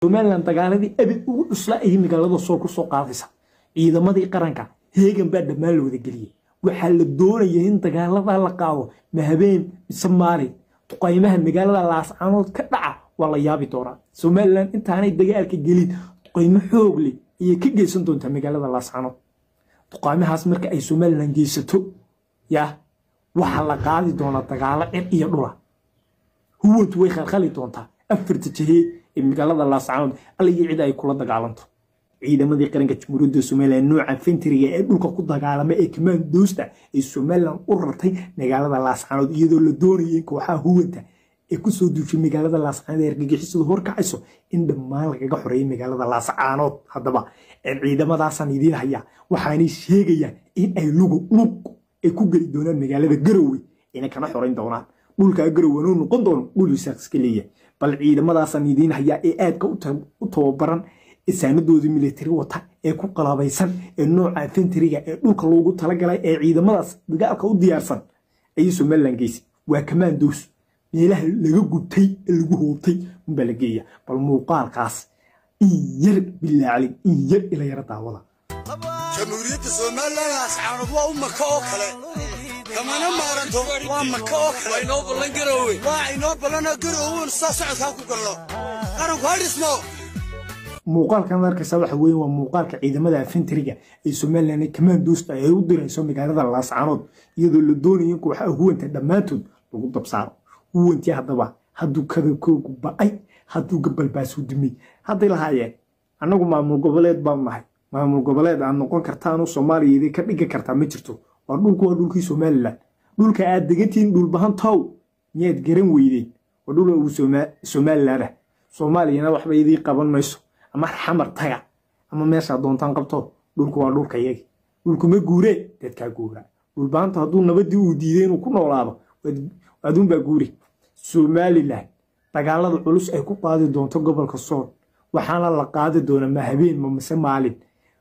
somalilan dagaaladii abid ugu cusla ayay magaalada sool ku soo qaadaysa ciidamadii qaranka heegan baa dhammaan la wada geliyey waxaa la doonaya in dagaalada la qaado ma habeen mise maalin duqaymaha magaalada laascaanood ka dhaca waa la yaabi doonaa somalilan intaanay dagaalka gelin duqaymo xoog leh ayay ka geysan doontaa magaalada laascaanood duqaymahaas marka ay somalilan geysato yaa waxaa la qaadi doonaa dagaalo cir iyo dhula huwantu way khalkhali doontaa afarta jahee ee magaalada laascaanood alla iyo cid ay kula dagaalanto ciidamadii qaranka jamhuuriyadda somalilan nooca fentriga ee dhulka ku dagaalama ee kamaandoosta ee somalilan u rartay magaalada laascaanood iyadoo la doonayay kooxaha huwanta ee kusoo duushay magaalada laascaanood ee argagixisadu horkacayso in dhammaan lagaga xoreeyay magaalada laascaanood haddaba ciidamadaasaan idiin hayaa waxaanay sheegayaan in ay lugu lug ay ku geli doonaan magaalada garowe inay kana xorayn doonaan dhulkaa garowe nuu noqon doono dhul isaaq iska leeyahay bal ciidamadaasaan idiin hayaa ee aadka u tababaran saanadoodii militari wata ee ku qalaabaysan ee nooca fentriga ee dhulka loogu talagalay ee ciidamadaas dagaalka u diyaarsan ayay somalilan geysay waa kamaandoos meelaha laga gubtay ee lagu hoobtay unbaa la geeya bal muuqaalkaas in yar bilaaclin in yar ila yara daawada jamhuuriyadda somalilan ascaanood waa u maka oo kale kamana maaranto waa maka oo kale inoo ballan garowe waa inoo ballanoo garowe saa socodkaa ku galno qaranku ha dhismo muuqaalkan arkaysa waxa weeye waa muuqaalka ciidamada afentriga ee somalilan ee kamaandoosta ay u dirayso magaalada laascaanood iyadoo la doonaya in kooxaha huwanta dhammaantood lagu dabsaaro huwantii haddaba hadduu kadabkoogu ba'ay hadduu gabalbaasu dumay hadday lahaayeen annagu maamul goboleed baan nahay maamul goboleed aad noqon kartaanu soomaaliya idin ka dhigi kartaa ma jirto waa dhulku waa dhulkii somalilan dhulka aad degantihiin dhulbahantow miyaad garan weydeen waa dhul uu somalilan ah soomaaliyana waxba idiin qaban mayso ama xamar taga ama meeshaa doontaan qabto dhulku waa dhulka yagi dhulkuma guuree dadkaa guura dhulbaanta hadduu nabadii uu diiday inuu ku noolaado aduunbaa guuri somalilan dagaalada culus ay ku qaadi doonto gobolka sool waxaana la qaadi doona ma habeen ma mise maalin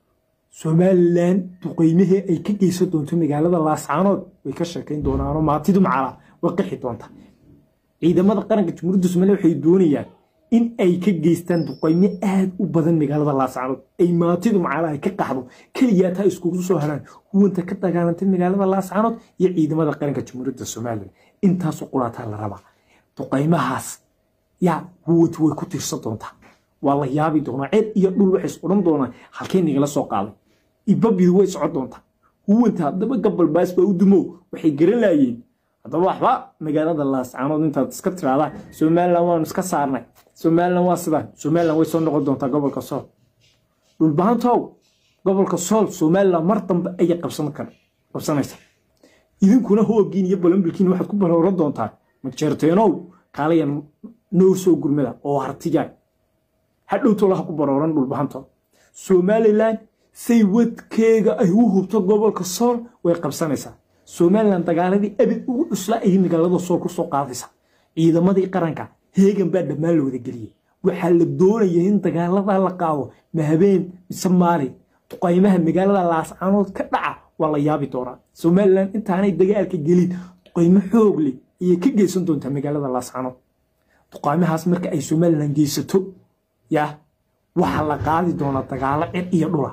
somalilan duqeymihii ay ka geysan doonto magaalada laascaanood way ka sheekayn doonaanoo maatidu macala way qixi doonta ciidamada qaranka jamhuuriyadda somaliya waxay doonayaan in ay ka geystaan duqaymo aad u badan magaalada laascaanood ay maatidu macala ay ka qaxdo keliyaata ay iskugu soo haraan huwanta ka dagaalantay magaalada laascaanood iyo ciidamada qaranka jamhuuriyadda somalilan intaasoo quraataa la rabaa duqaymahaas yaa huwantu way ku tiirsan doontaa waa la yaabi doonaa ceed iyo dhul waxay is odhan doonaan halkee nigala soo qaaday ibabidu way socon doontaa huwanta haddaba gabalbaas baa u dumow waxay garan laayeen haddaba waxba magaalada laascaanood intaad iska tiraadaan somalilan waanu iska saarnay somalilan waa sidaan somalilan way soo noqon doontaa gobolka sool dhulbahantow gobolka sool somalilan mar dambe ayay qabsanaysa idinkuna hooggiin iyo balambilkiin waxaad ku balooran doontaa majeerteenow kaalaya noo soo gurmada oo hartiyaa hadhowtolaha ku barooran dhulbahantood somalilan say wadkeega ay u hubto gobolka sool way qabsanaysaa somalilan dagaaladii abid ugu cusla ayay magaalada sool ku soo qaadaysa ciidamadii qaranka heegan baa dhammaan la wada geliyey waxaa la doonaya in dagaalada la qaado ma habeen mise maalin duqaymaha magaalada laascaanood ka dhaca waa la yaabi doonaa somalilan intaanay dagaalka gelin duqaymo xoog leh ayay ka geysan doontaa magaalada laascaanood duqaymahaas marka ay somalilan geysato yaa waxaa la qaadi doonaa dagaalo cir iyo dhula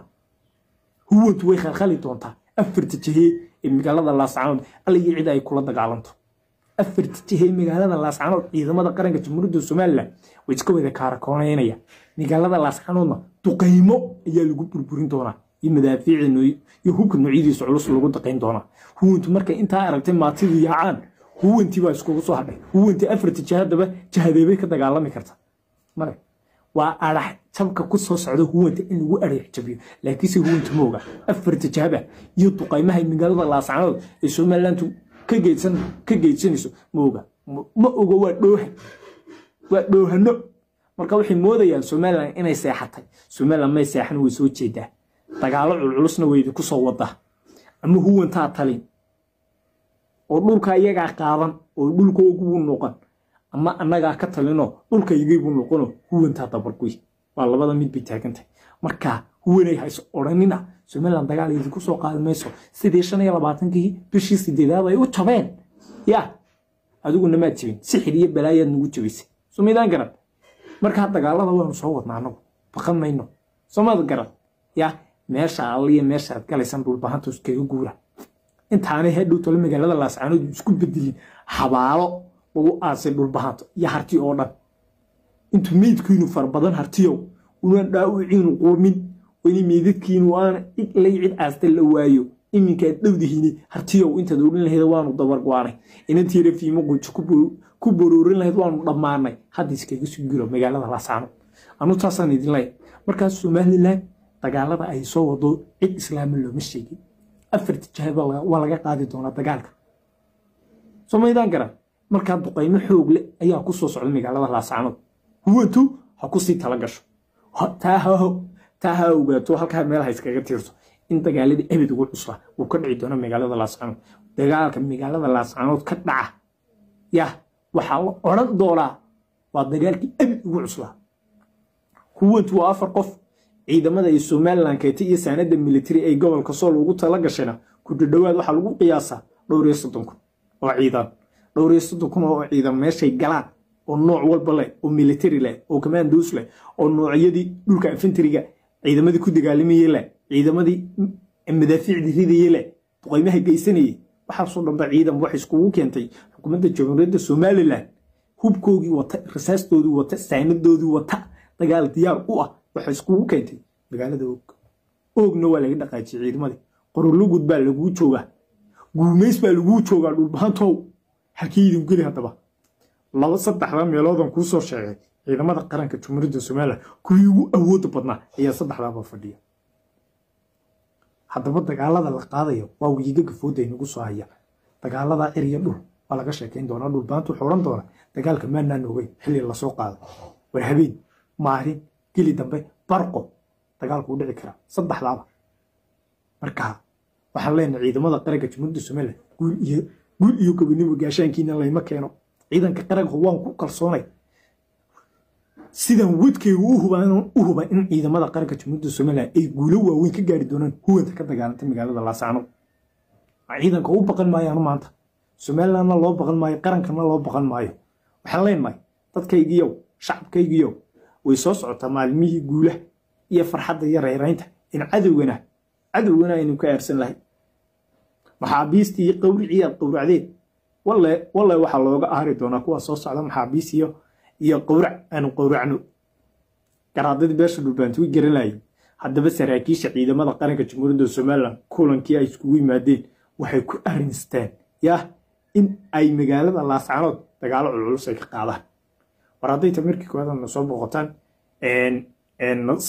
huwantu way khalkhali doontaa afarta jahee ee magaalada laascaanood alla iyo cid ay kula dagaalanto afarta jahee magaalada laascaanood ciidamada qaranka jamhuuriyadda somalilan way iska wada kaarakoonaynayaa magaalada laascaanoodna duqaymo ayaa lagu burburin doonaa iyo madaafiici iyo hubka noocyadiisa culus lagu daqayn doonaa huwantu markay intaa aragtay maatidu yaacaan huwantii baa iskugu soo hadhay huwantii afarta jahadaba jahadeebay ka dagaalami karta male waa arax jabka ku soo socda huwanta in lagu arax jabiyo laakiinse huwanta ma oga afarta jahaba iyo duqaymaha magaalada laascaanood ee somalilantu ka geydsanayso ma oga ma oga waa dhooha waa dhoohano marka waxay moodayaan somalilan inay seexatay somalilan may seexan way soo jeedaa dagaalo culculusna weydi ku soo wadaa ama huwantaa talin oo dhulka iyagaa qaadan oo dhulkoogubuu noqon ama annagaa ka talinoo dhulkaygiibuu noqono huwantaa dabarguy waa labada mid bay taagantahay marka huwanay hayso odhanina somalilan dagaal idinku soo qaadi mayso sidii shan iyo labaatankii bishii sideedaad ay u jabeen ya adiguna maad jabin sixir iyo balaayaad nagu jabaysay sumaydaan garan markaa dagaalada waanu soo wadnaa anagu baqan mayno soomaad garan ya meesha alliya meesha aad galaysan dhulbahanta iskaga guura intaanay hadhow tole magaalada laascaanood isku bedelin xabaalo lagu aasay dhulbahanto iyo harti oo dhan intuu meydkiinu fara badan hartiyow unaan dhaawiciinu qurmin wani meydadkiinu aana cid lay cid aasta la waayo iminkaad dhowdihiini hartiyow intaad odhan lahayd waanu dabargwaanay inantiira fiimo quujo ku boroorin lahayd waanu dhammaanay hadda iskaga sugiro magaalada laascaanood anu taasaan idin leeyahay markaas somalilan dagaalada ay soo wado cid islaama looma sheegin afarti jahaba waa laga qaadi doonaa dagaalka somaydaan garan markaa duqaymo xoog leh ayaa ku soo socda magaalada laascaanood huwantu ha kusii tala gasho taa ha ogaato halkaa meel ha iskaga tiirto in dagaaladii abid ugu cusla uu ka dhici doono magaalada laascaanood dagaalka magaalada laascaanood ka dhaca yah waxaa la odhan doonaa waa dagaalkii abid ugu cuslaa huwantu waa afar qof ciidamada ay somalilan keetay iyo saanada militari ay gobolka sool ugu tala gashayna ku dhadhowaad waxaa lagu qiyaasaa dhowr iyo soddon kun oo ciidan dhowr iyo soddon kun oo ciidan meeshay galaan oo nooc walba leh oo militari leh oo commandos leh oo noocyadii dhulka infantariga ciidamadii ku dagaalamayey leh ciidamadii madaafiicdii ridayey leh duqaymaha geysanayey waxaasoo dhanba ciidan wax iskugu keentay xukuumadda jamhuuriyadda somalilan hubkoogii wata rasaastoodii wata saanadoodii wata dagaal diyaar u ah waxay iskugu keentay magaalada og oogna waa laga dhaqaajiyey ciidamadii qorolugud baa laguu joogaa guumays baa laguu joogaa dhulbahantow halkii idin geli haddaba laba saddexda meeloodan kuu soo sheegay ciidamada qaranka jumhuuriyadda somalilan kuwii ugu awooda badnaa ayaa saddexdaaba fadhiya haddaba dagaalada la qaadayo waa wiigaga fooda inagu soo haya dagaalada cir iyo dhul waa laga sheekayn doonaa dhulbahantu wuxuu odhan doonaa dagaalka maanaan ogeyn xilli lasoo qaado war habeen maarin geli dambe barqo dagaalku u dhici karaa saddexdaaba marka waxaan leenahay ciidamada qaranka jumhuuriyadda somalilan guul iyo guul iyo gobonimo gaashaankiina layma keeno ciidanka qaranka waan ku kalsoonay sidan wadkayga u huba in ciidamada qaranka jumhuuriyadda somalilan ay guulo waaweyn ka gaari doonaan huwanta ka dagaalantay magaalada laascaanood ciidanka u baqan maayaanu maanta somalilandna loo baqan maayo qarankana loo baqan maayo waxaan leenahay dadkaygiyow shacabkaygiyow way soo socotaa maalmihii guulaha iyo farxadda iyo reeraynta in cadowgana cadowgana aynu ka aarsan lahay maxaabiistii iyo qawricii aad qowracdeen walle walle waxaa looga aari doonaa kuwa soo socda maxaabiis iyo iyo qowrac aanu qowracno garaadadii beesha dhulbaanti way garanayay haddaba saraakiisha ciidamada qaranka jamhuuriyadda somalilan kulankii ay iskugu yimaadeen waxay ku arinsteen yah in ay magaalada laascaanood dagaalo culculus ay ka qaadaan war hadday tamirkii koodan na soo boqotaan